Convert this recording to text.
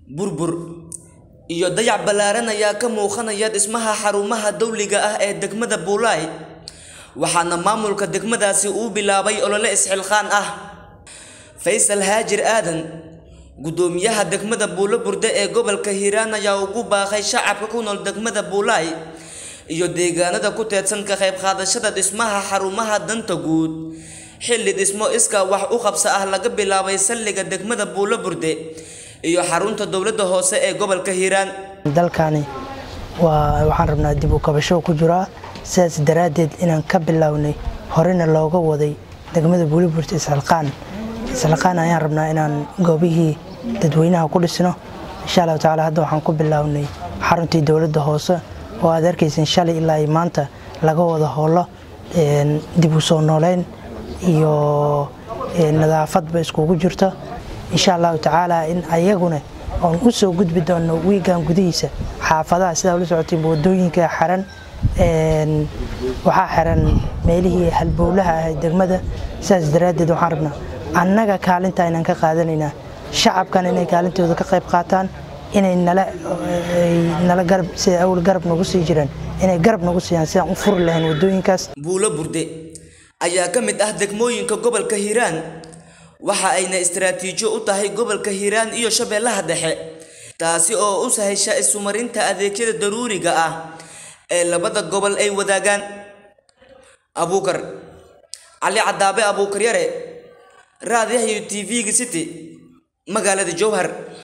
burbur iyo dayac ballaaran ayaa ka muuqanaya dhismaha xarumaha dawliga ah ee degmada buulaay waxaana maamulka degmadaasi uu bilaabay olole isxilqaan ah faysal haajir aadan guddoomiyaha degmada buulo burde ee gobolka hiiraan ayaa ugu baaqay shacabka ku nool degmada buulaay iyo deegaanada ku teedsan ka qayb qaadashada dhismaha xarumaha danta guud xilli dhismo iskaa wax u qabsa ah laga bilaabay salliga degmada buulo burde iyo xarunta dowladda hoose ee gobolka hiiraan dalkani waa waxaan rabnaa dib u kabasho ku jiraa sidaas daraaddeed inaan ka bilownay horena looga waday degmada buuliburta isxilqaan isxilqaan ayaan rabnaa inaan goobihii dadweynaha ku dhisno insha allahu tacaala hadda waxaan ku bilownay xaruntii dowladda hoose oo aad arkaysan shalay ilaa iyo maanta laga wada howlo dib u soo nooleyn iyo nadaafadba iskugu jirto insha allahu tacaala in ayaguna oon u soo gudbi doono wiigan gudihiisa xaafadaha sidaa ula socotay wadooyinka xiran waxaa xiran meelihii halbowlaha ah degmada sidaas daraaddeed waxaan rabnaa annaga kaalinta inaan ka qaadanaynaa shacabkan inay kaalintooda ka qayb qaataan inay nala garab sida awl garab nagu sii jiraan inay garab nagu siiyaan sidaan u furi lahayn wadooyinkaas buulo burde ayaa ka mid ah degmooyinka gobolka hiiraan waxa ayna istaraatiijo u tahay gobolka hiiraan iyo shabeellaha dhexe taasi oo u sahasha isumarinta adeegyada daruuriga ah ee labada gobol ay wadaagaan abuukar cali cadaabe abuukar yare raadiyaha iyo t v-ga city magaalada jowhar